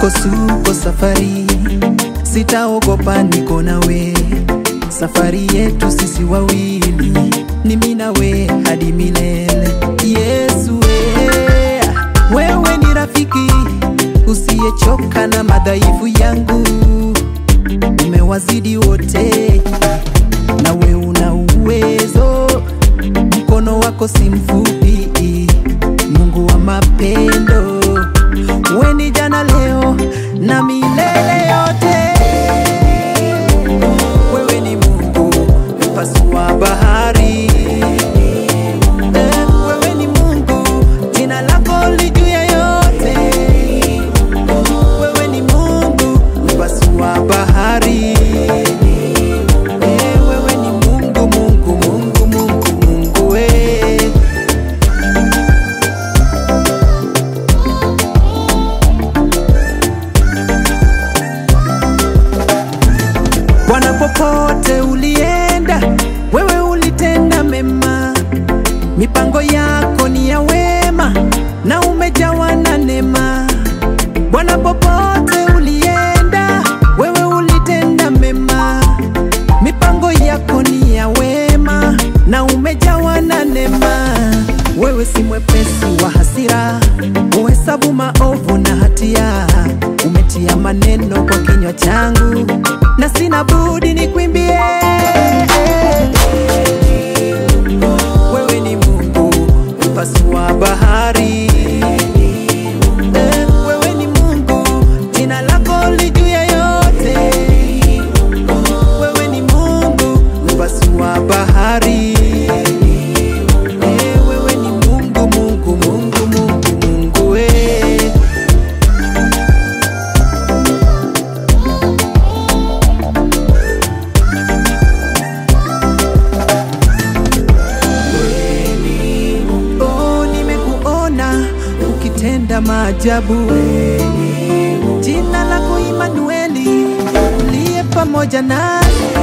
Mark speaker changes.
Speaker 1: misukosuko safari, sitaogopa, niko nawe. Safari yetu sisi wawili ni mimi nawe hadi milele. Yesu we, wewe ni rafiki usiyechoka na madhaifu yangu, umewazidi wote, nawe una uwezo, mkono wako si mfupi, Mungu wa mapendo, we ni jana, leo na milele yote. Wewe ni Mungu mpasua bahari, Eh, wewe ni Mungu, jina lako li juu ya yote. Wewe ni Mungu mpasua bahari, Eh, wewe ni Mungu, Mungu, Mungu, Mungu, Mungu we. Bwana, popote ulienda, wewe ulitenda mema, mipango yako ni ya wema na umejawa na neema. Bwana, popote ulienda, wewe ulitenda mema, mipango yako ni ya wema na umejawa na neema. Wewe si mwepesi wa hasira, uhesabu maovu na hatia, umetia maneno kwa kinywa changu na sina budi nikwimbie. Wewe ni Mungu mpasua bahari, Eh, wewe ni Mungu, jina lako li juu ya yote. Wewe ni Mungu mpasua bahari, Eh, wewe ni Mungu, Mungu, Mungu, Mungu, Mungu we. Oh, nimekuona ukitenda maajabu. Jina lako Imanueli, uliye pamoja nasi.